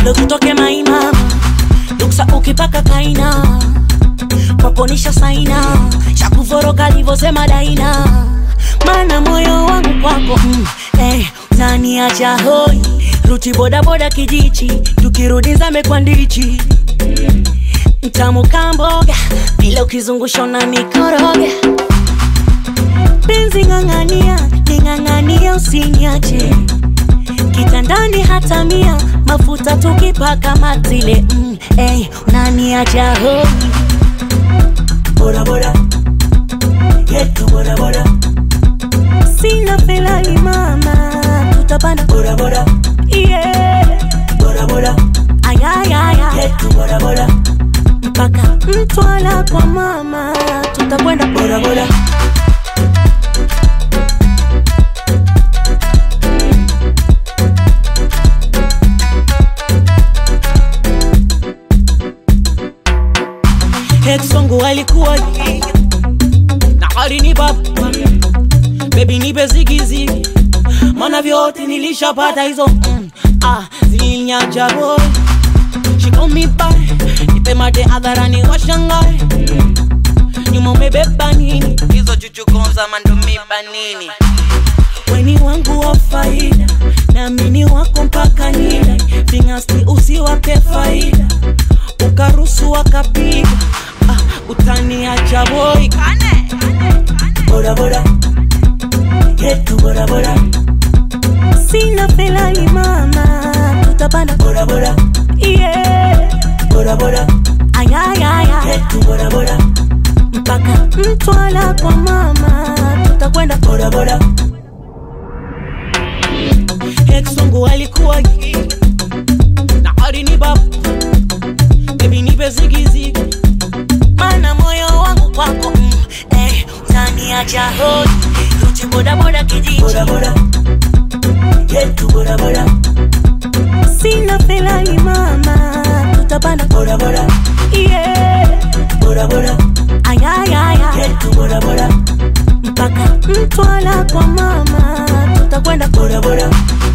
ndo tutoke maima luksa ukipaka kaina kwaponisha saina shakuvoroka livosema daina mana moyo wangu kwako mm, eh, utaniacha hoi ruti bodaboda kijichi tukirudi zame kwa ndichi mtamu kamboga vile ukizungusha na mikoroga penzi ng'ang'ania ning'ang'ania usiniache kitandani hata mia mafuta tukipaka matile mm, hey, unaniacha hoi bodaboda yetu bodaboda sina felani mama tutapanda bodaboda yeah. bodaboda ayayaya yetu bodaboda mpaka mtwala kwa mama tutakwenda bodaboda ex wangu alikuwa na alini baba bebi nipe zigizigi mana vyote nilishapata hizo mm, ah, zilinyacha boy shikomibae nipe mate hadharani washangae nyuma umebeba nini hizo chuchukonza mandumiba nini weni wangu wa faida naamini wako mpaka nida vingasti usiwape faida ukarusu wakapiga ah, utaniacha boy bodaboda yetu bodaboda sina felani mama tutapanda bodaboda yeah. bodaboda ayayaya yetu bodaboda mpaka mtwala kwa mama tutakwenda bodaboda ex wangu alikuwa gay, na alini baba bebi nipe zigizigi mana moyo wangu kwako mm, eh, utaniacha hoi ruti bodaboda kijiji bodaboda yetu bodaboda sina felani mama tutapanda bodaboda yeah. bodaboda ayayaya yetu bodaboda mpaka mtwala kwa mama tutakwenda bodaboda